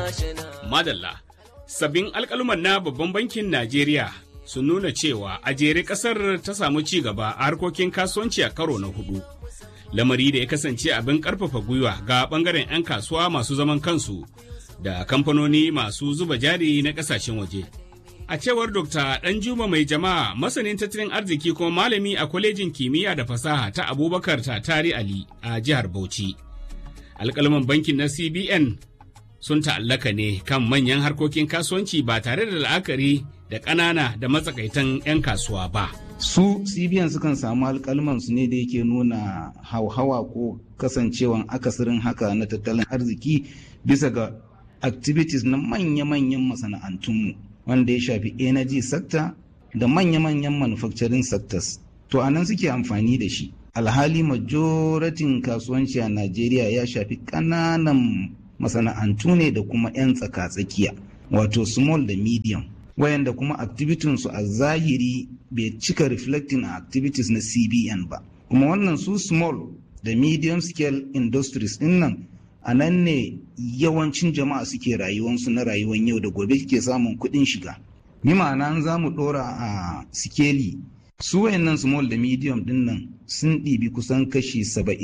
Madalla, sabbin alkaluman na babban bankin Najeriya sun nuna cewa a jere kasar ta samu ci gaba a harkokin kasuwanci a karo na hudu. Lamari da ya kasance abin karfafa gwiwa ga bangaren 'yan kasuwa masu zaman kansu da kamfanoni masu zuba jari na kasashen waje. A cewar Dr. Danjuma mai jama'a masanin tattalin arziki kuma malami a kwalejin kimiyya da fasaha ta Abubakar Tatari Ali a jihar Bauchi. Alƙalman bankin na CBN sun ta'allaka ne kan manyan harkokin kasuwanci ba tare da la'akari da ƙanana da matsakaitan 'yan kasuwa ba. Su CBN sukan samu alƙalman su ne da yake nuna hauhawa ko kasancewan akasirin haka na tattalin arziki bisa ga activities na manya-manyan masana'antunmu wanda ya shafi energy sector da manya-manyan manufacturing sectors. To a nan suke amfani da shi. Alhali majoratin kasuwanci a Najeriya ya shafi ƙananan masana'antu ne da kuma 'yan tsaka-tsakiya wato small da medium wayanda kuma activities su a zahiri bai cika reflecting a activities na cbn ba kuma wannan su small da medium scale industries din nan a nan ne yawancin jama'a suke rayuwansu na rayuwar yau da gobe suke samun kuɗin shiga ni ma'ana za mu ɗora a sikeli su wayannan small da medium din nan sun ɗibi kusan kashi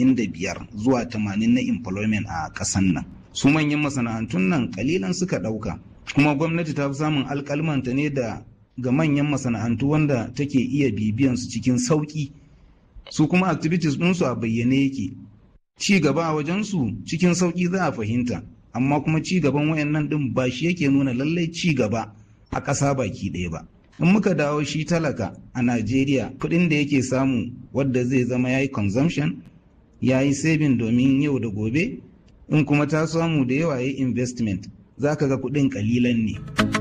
75 zuwa 80 na employment a ƙasan nan su manyan masana'antun nan kalilan suka ɗauka kuma gwamnati ta fi samun alkalmanta ne da ga manyan masana'antu wanda take iya bibiyan su cikin sauƙi su kuma activities ɗinsu a bayyane yake ci gaba a wajensu cikin sauƙi za a fahimta amma kuma ci gaban wayannan ɗin ba shi yake nuna lallai ci gaba a ƙasa baki ɗaya ba in muka dawo shi talaka a najeriya kuɗin da yake samu wadda zai zama ya yi consumption ya yi saving domin yau da gobe in kuma ta samu da yawa ya investment za ka ga kuɗin kalilan ne.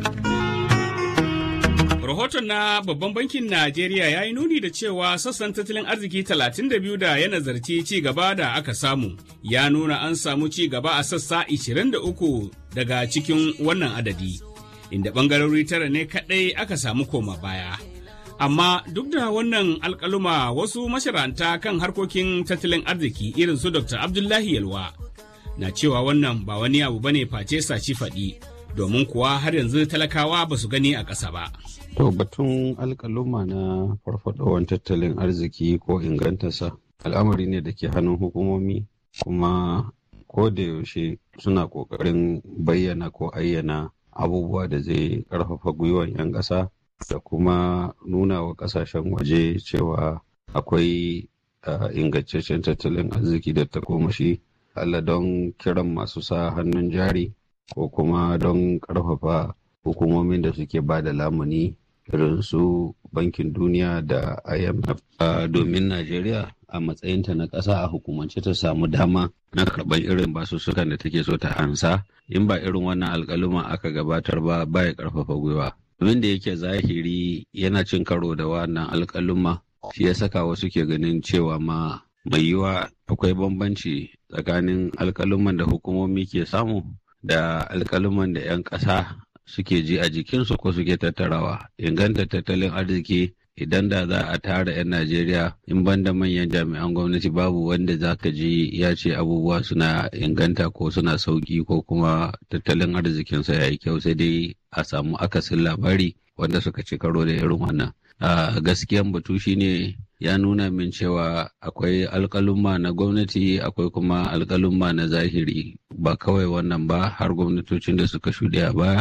Rahoton na babban bankin Najeriya ya yi nuni da cewa sassan tattalin arziki 32 da ya nazarci ci gaba da aka samu ya nuna an samu ci gaba a sassa 23 daga cikin wannan adadi, inda ɓangarori tara ne kaɗai aka samu koma baya. Amma duk da wannan alkaluma wasu masharanta kan harkokin tattalin arziki irin su Dr. Abdullahi Yalwa na cewa wannan ba wani abu bane face saci faɗi domin kuwa har yanzu talakawa ba su gani a ƙasa ba. To batun alƙaluma na farfadowar tattalin arziki ko ingantarsa al'amari ne da ke hannun hukumomi kuma ko da yaushe suna ƙoƙarin bayyana ko ayyana abubuwa da zai ƙarfafa gwiwan 'yan ƙasa da kuma nuna wa ƙasashen waje cewa akwai ingantaccen tattalin arziki da takomashi Allah don kiran masu sa hannun jari ko kuma don ƙarfafa hukumomin da suke ba da lamuni irin su bankin duniya da IMF domin Najeriya a matsayinta na ƙasa a hukumance ta samu dama na karɓar irin basussukan da take so ta ansa in ba irin wannan alƙaluma aka gabatar ba ba ya ƙarfafa gwiwa. Domin da yake zahiri yana cin karo da wannan alƙaluma shi ya saka wasu ke ganin cewa ma mai yiwa akwai bambanci tsakanin alkaluman da hukumomi ke samu da alkaluman da 'yan ƙasa suke ji a jikinsu ko suke tattarawa inganta tattalin arziki idan da za a tara 'yan najeriya in banda manyan jami'an gwamnati babu wanda za ka ji ya ce abubuwa suna inganta ko suna sauki ko kuma tattalin arzikinsa ya yi kyau sai dai a samu akasin labari wanda suka ci karo da irin wannan gaskiyan batu shine ya nuna min cewa akwai alkalumma na gwamnati akwai kuma alkalumma na zahiri ba kawai wannan ba har gwamnatocin da suka shuɗe a baya.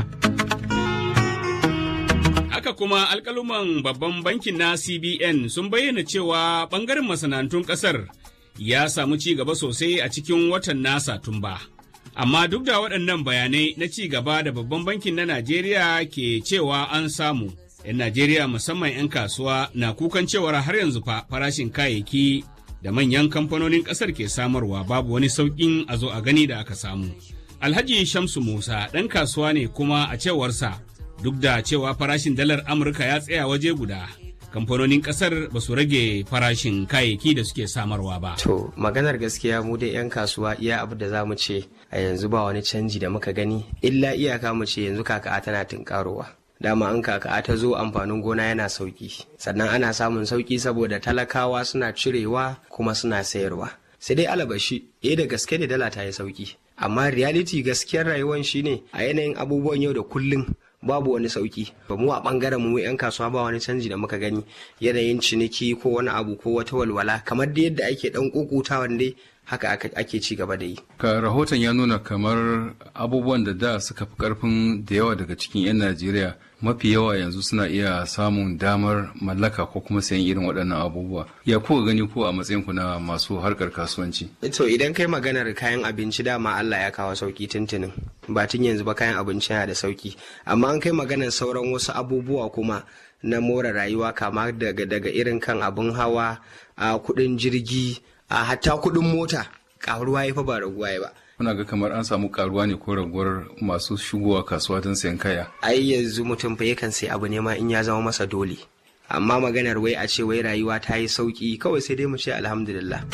Haka kuma alkaluman babban bankin na CBN sun bayyana cewa ɓangaren masana'antun ƙasar ya samu ci gaba sosai a cikin watan na Satumba. Amma duk da waɗannan bayanai na ci gaba da babban bankin na Najeriya ke cewa an samu. 'yan Najeriya musamman 'yan kasuwa na kukan cewar har yanzu fa farashin kayayyaki da manyan kamfanonin ƙasar ke samarwa babu wani sauƙin a zo a gani da aka samu. Alhaji Shamsu Musa ɗan kasuwa ne kuma a cewarsa duk da cewa farashin dalar Amurka ya tsaya waje guda. Kamfanonin ƙasar ba su rage farashin kayayyaki da suke samarwa ba. To maganar gaskiya mu dai 'yan kasuwa iya abu da za mu ce a yanzu ba wani canji da muka gani illa iyaka mu ce yanzu kaka tana tunkarowa. dama an kaka ta zo amfanin gona yana sauki sannan ana samun sauki saboda talakawa suna cirewa kuma suna sayarwa sai dai alabashi eh da gaske ne dala ta yi sauki amma reality gaskiyar rayuwar shine a yanayin abubuwan yau da kullum babu wani sauki ba mu a bangaren mu yan kasuwa ba wani canji da muka gani yanayin ciniki ko wani abu ko wata walwala kamar da yadda ake dan kukutawan dai haka ake ci gaba da yi. Ka rahoton ya nuna kamar abubuwan da da suka fi karfin da yawa daga cikin 'yan Najeriya mafi yawa yanzu suna iya samun damar mallaka ko kuma sayan irin waɗannan abubuwa. Ya kuka gani ko a matsayin ku na masu harkar kasuwanci? To idan kai maganar kayan abinci dama Allah ya kawo sauki tuntunin. Ba tun yanzu ba kayan abinci yana da sauki. Amma an kai maganar sauran wasu abubuwa kuma na more rayuwa kama daga daga irin kan abin hawa a kuɗin jirgi a hatta kuɗin mota ƙaruwa ya fa ba raguwa ya ba. Kuna ga kamar an samu karuwa ne ko raguwar masu shigowa kasuwa don sayan kaya? Ai yanzu mutum fa yakan sai abu ne ma in ya zama masa dole. Amma maganar wai a ce wai rayuwa ta yi sauki kawai sai dai mu ce alhamdulillah.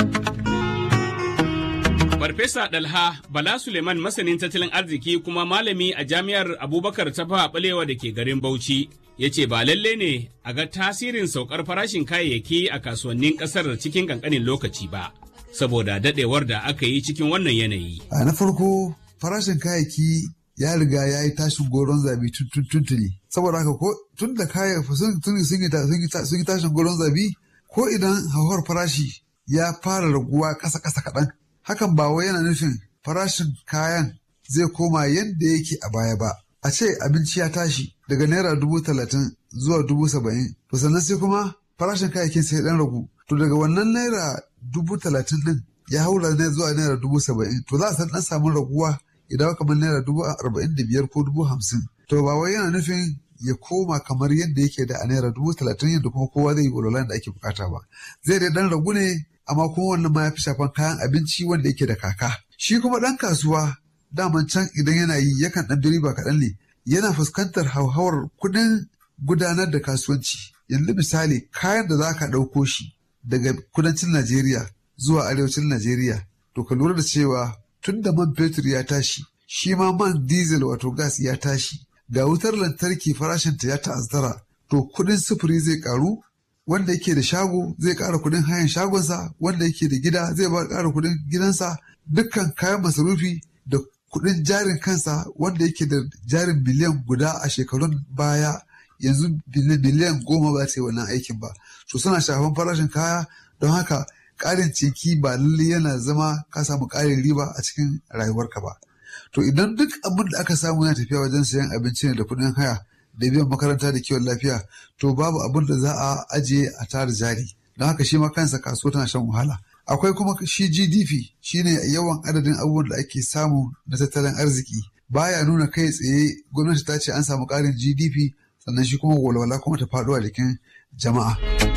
Farfesa Dalha Bala Suleiman masanin tattalin arziki kuma malami a jami'ar Abubakar Tafa Balewa da ke garin Bauchi ya ce ba lalle ne a ga tasirin saukar farashin kayayyaki a kasuwannin kasar cikin kankanin lokaci ba saboda dadewar da aka yi cikin wannan yanayi. A na farko farashin kayayyaki ya riga ya yi tashin goron zabi tuntuni saboda haka ko tun da kayayyaki sun yi tashin goron zabi ko idan hauhawar farashi ya fara raguwa ƙasa-ƙasa kaɗan hakan ba wai yana nufin farashin kayan zai koma yadda yake a baya ba. A ce abinci ya tashi daga naira dubu talatin zuwa dubu saba'in to sannan sai kuma farashin kayayyakin sai dan ragu to daga wannan naira dubu talatin din ya haura ne zuwa naira dubu saba'in to za a san dan samu raguwa idan kamar naira dubu arba'in da biyar ko dubu hamsin to ba wai yana nufin ya koma kamar yadda yake da a naira dubu talatin yadda kuma kowa zai yi walwalan da ake bukata ba zai dai dan ragu ne amma kuma wannan ma ya fi shafan kayan abinci wanda yake da kaka shi kuma dan kasuwa daman can idan yana yi yakan dan riba kaɗan ne yana fuskantar hauhawar kuɗin gudanar da kasuwanci yanzu misali kayan da za ka ɗauko shi daga kudancin najeriya zuwa arewacin najeriya to ka lura da cewa tun da man fetur ya tashi shi ma man diesel wato gas ya tashi ga wutar lantarki farashinta ya ta'azzara to kuɗin sufuri zai ƙaru wanda yake da shago zai ƙara kuɗin hayan shagonsa wanda yake da gida zai ba ƙara kuɗin gidansa dukkan kayan masarufi da kuɗin jarin kansa wanda yake da jarin miliyan guda a shekarun baya yanzu miliyan goma ba ta yi wannan aikin ba so suna shafan farashin kaya don haka ƙarin cinki ba lalle yana zama ka samu ƙarin riba a cikin rayuwarka ba to idan duk abin da aka samu yana tafiya wajen sayan abinci ne da kuɗin haya da biyan makaranta da kiwon lafiya to babu abin da za a ajiye a tara jari don haka shi ma kansa kasuwa tana shan wahala akwai kuma shi gdp shine yawan adadin abubuwan da ake samu na tattalin arziki baya nuna kai tsaye gwamnati ta ce an samu ƙarin gdp sannan shi kuma walwala kuma ta faɗo a jikin jama'a.